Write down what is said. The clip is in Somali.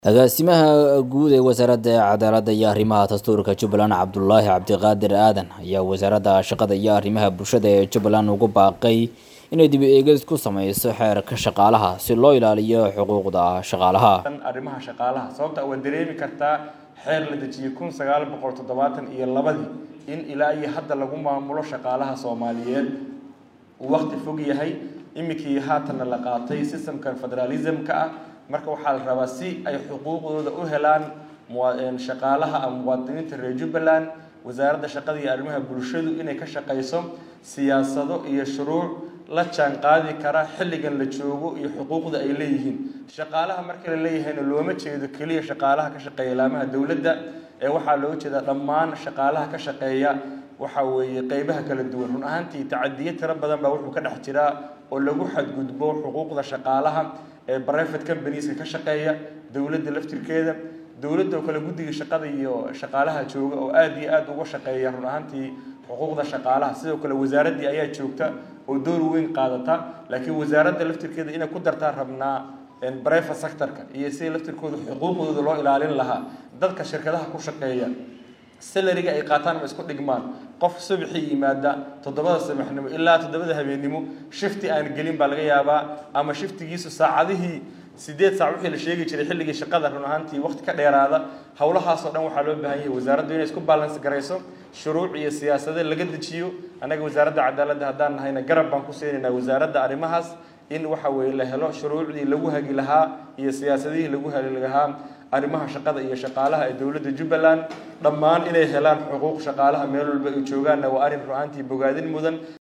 agaasimaha guud ee wasaaradda cadaaladda iyo arrimaha dastuurka jubbaland cabdulaahi cabdiqaadir aadan ayaa wasaaradda shaqada iyo arrimaha bulshada ee jubbaland ugu baaqay inay dib eegis ku sameyso xeerka shaqaalaha si loo ilaaliyo xuquuqda shaqaalaha arrimaha shaqaalaha sababta waa dareemi kartaa xeer la dejiyey kun sagaal boqol toddobaatan iyo labadii in ilaa iyo hadda lagu maamulo shaqaalaha soomaaliyeed uu waqti fog yahay iminkii haatanna la qaatay systemkan federalismka ah marka waxaa la rabaa si ay xuquuqdooda u helaan shaqaalaha ama muwaadiniinta reer jubbaland wasaaradda shaqada iyo arrimaha bulshadu inay ka shaqayso siyaasado iyo shuruuc la jaan qaadi kara xilligan la joogo iyo xuquuqda ay leeyihiin shaqaalaha marka la leeyahayna looma jeedo keliya shaqaalaha ka shaqeeya laamaha dowladda ee waxaa loo jeedaa dhammaan shaqaalaha ka shaqeeya waxa weeye qeybaha kala duwan run ahaantii tacadiyo tiro badan baa wuxuu ka dhex jiraa oo lagu xadgudbo xuquuqda shaqaalaha ee private companieska ka shaqeeya dowladda laftirkeeda dowladda oo kale guddiga shaqada iyo shaqaalaha jooga oo aada iyo aada uga shaqeeya run ahaantii xuquuqda shaqaalaha sidoo kale wasaaraddii ayaa joogta oo door weyn qaadata laakiin wasaaradda laftirkeeda inay ku dartaan rabnaa private sectorka iyo sida laftirkooda xuquuqdooda loo ilaalin lahaa dadka shirkadaha ku shaqeeya salariga ay qaataan ma isku dhigmaan qof subaxii yimaada toddobada sabaxnimo ilaa toddobada habeennimo shifti aan gelin baa laga yaabaa ama shiftigiisu saacadihii sideed saac wixii la sheegi jiray xilligii shaqada run ahaantii waqti ka dheeraada howlahaasoo dhan waxaa loo baahan yahay wasaaraddu inay isku balance garayso shuruuc iyo siyaasado laga dejiyo annaga wasaaradda cadaaladda haddaan nahayna garab baan ku siinaynaa wasaaradda arrimahaas in waxa weeye la helo shuruucdii lagu hagi lahaa iyo siyaasadihii lagu hagi lahaa arrimaha shaqada iyo shaqaalaha ee dowladda jubbaland dhammaan inay helaan xuquuq shaqaalaha meel walba ay joogaanna waa arrin ru-aantii bogaadin mudan